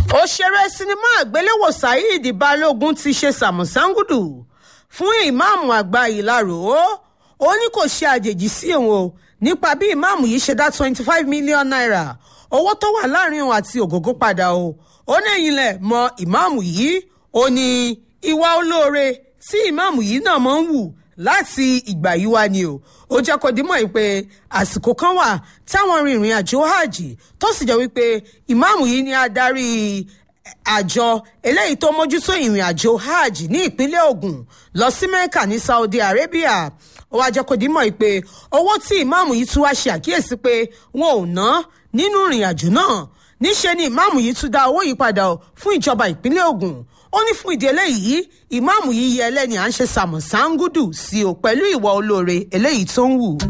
òṣèré sinimá àgbéléwò saheed balógun ti ṣe sàmùsáǹgùdù fún ìmáàmù àgbà ìlarò ó ní kò ṣe àjèjì sí òun o nípa bí ìmáàmù yìí ṣe dá twenty five million naira owó tó wà láàrin òun àti ògógó padà o ó ní ẹ̀yìn lẹ̀ mọ ìmáàmù yìí ó ní ìwà olóore tí ìmáàmù yìí náà máa ń wù láti ìgbà yìí wá ni o ó jẹ́ kó dímọ̀ pé àsìkò kan wà táwọn rin ìrìn àjò hajj tó sì jẹ́ wípé ìmáàmù yìí ni adarí àjọ eléyìí tó mójútó ìrìn àjò hajj ní ìpínlẹ̀ Ògùn lọ sí Mẹ́kà ní Saudi Arabia ó wá jẹ́ kó dímọ̀ pé owó tí ìmáàmù yìí tún wá ṣe àkíyèsí pé wọn ò ná nínú ìrìn àjò náà níṣe ni ìmáàmù yìí tún dá owó yìí padà fún ìjọba ìpínlẹ̀ Ògùn ó ní fún ìdí eléyìí ìmáàmù yìí yẹ ẹlẹ́ni à ń ṣe sàmùsáǹgùdù sí o pẹ̀lú ìwà olóore eléyìí tó ń wù.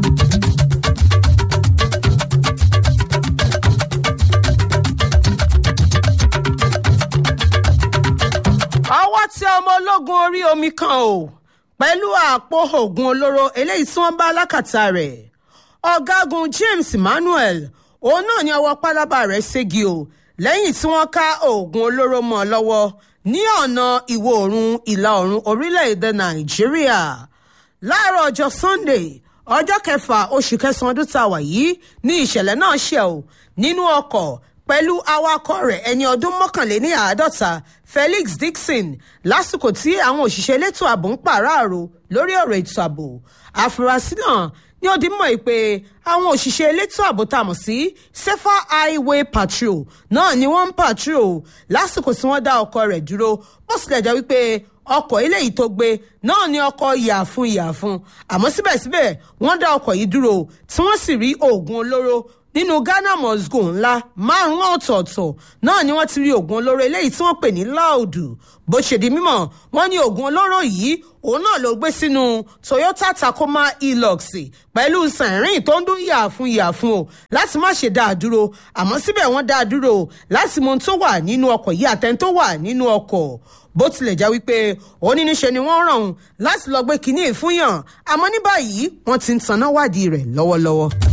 ọwọ́ tí ọmọ ológun orí omi kan o pẹ̀lú àpò oògùn olóró eléyìí tí wọ́n bá lákàtà rẹ̀ ọ̀gágun James Emmanuel òun náà ní ọwọ́ pálábá rẹ̀ ségi o lẹ́yìn tí wọ́n ká oògùn olóró mọ́ ọ lọ́wọ́ ní ọ̀nà ìwọ̀ oòrùn ìlà oòrùn orílẹ̀-èdè nàìjíríà láàárọ̀ ọjọ́ sunday ọjọ́ kẹfà oṣù kẹsàn-án ọdún tá a wà yìí ní ìṣẹ̀lẹ̀ náà ṣẹ̀ ò nínú ọkọ̀ pẹ̀lú awakọ̀ rẹ̀ ẹni ọdún mọ́kànléní àádọ́ta felix dixon lásìkò tí àwọn òṣìṣẹ́ elétò ààbò ń pàráàrò lórí ọ̀rọ̀ ètò ààbò àfúrásì náà ní ó di mọ̀ pé àwọn òṣìṣẹ́ elétò ààbò tá a mọ̀ sí safer highway patrol náà ni wọ́n ń patrol lásìkò tí wọ́n dá ọkọ̀ rẹ̀ dúró bó tilẹ̀ jẹ́ wípé ọkọ̀ eléyìí tó gbé náà ni ọkọ̀ yàfun yàfun àmọ́ síbẹ̀síbẹ̀ wọ́n dá ọkọ̀ yìí dúró tí wọ́n sì rí oògùn olóró nínú ghana mosgo ńlá márùn ọ̀tọ̀ọ̀tọ̀ náà ni wọ́n ti rí oògùn olóró eléyìí tí wọ́n pè ní láòdù bó ṣe di mímọ̀ wọ́n ní oògùn olóró yìí òun náà ló gbé sínú toyota tacoma hilux pẹ̀lú sẹ̀rìn tó ń dún yàfun yàfun o láti má ṣe dá a dúró àmọ́ síbẹ̀ wọ́n dá a dúró láti mọ ohun tó wà nínú ọkọ̀ yìí àtẹni tó wà nínú ọkọ̀ bó tilẹ̀ já wípé oníníṣe ni wọ́n ràn láti lọ gbé kinní ìfúnyàn àmọ́ ní báyìí wọ́n ti ń taná wádìí rẹ̀ lọ́wọ́lọ́wọ́.